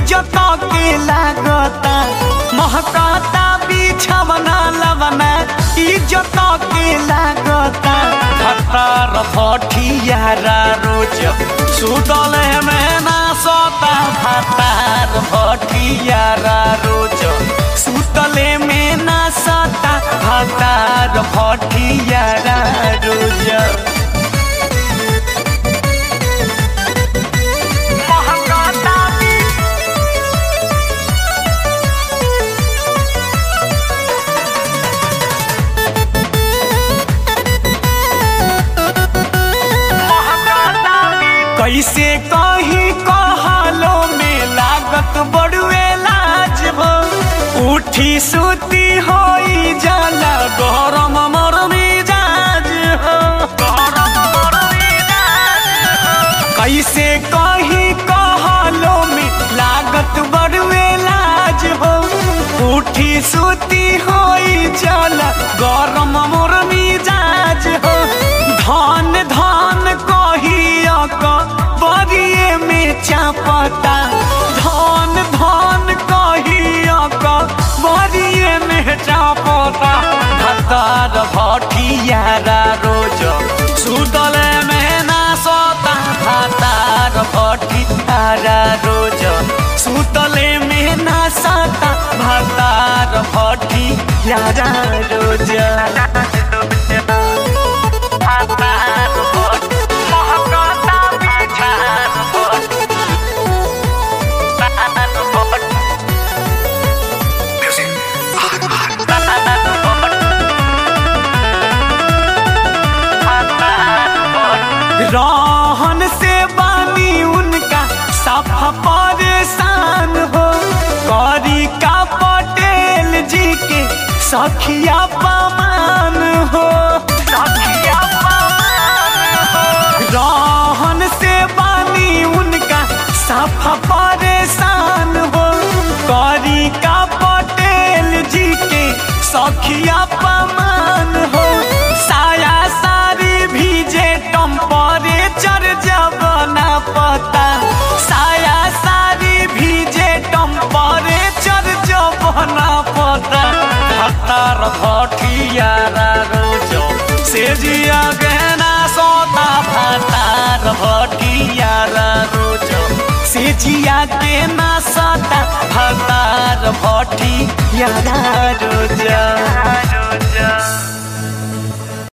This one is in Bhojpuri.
इज्जत के लागता महकाता बिछवना लवना इज्जत के लागता भतार भटियारा रोज सुतल में ना सोता भतार भटियारा रोज सुतले में ना सोता भतार भटियारा रोज महकाता कैसे कही कहलो में लागत बड़ुए लाज हो उठी सुती होई जाला गरम मर मिजाज हो गरम मर मिजाज हो। कैसे कही कहलो में लागत बड़ुए लाज हो उठी सुती होई जाला गरम मोर मिजाज हो धन धन कहिया क बरिए में चापता धन धन कहिया क बरिए में चापता भतार भटियारा रोज सुतल में ना सोता भतार भटियारा रोज सुतले में ना सोता भतार भटियारा रोज रहन से बानी उनका सफा परेशान हो करी का पटेल जी के सखिया पमान हो सखिया पमान हो रहन से बानी उनका सफा परेशान हो करी का पटेल जी के सखिया पमान हो साया सारी भीजे टेम्परेचर जब ना पता साया सारी भीजे टेम्परेचर जब ना पता हतार भटियारा रोजो से जिया गहना सोता भतार भटियारा रोजो से जिया के ना सोता भतार भटियारा रोजो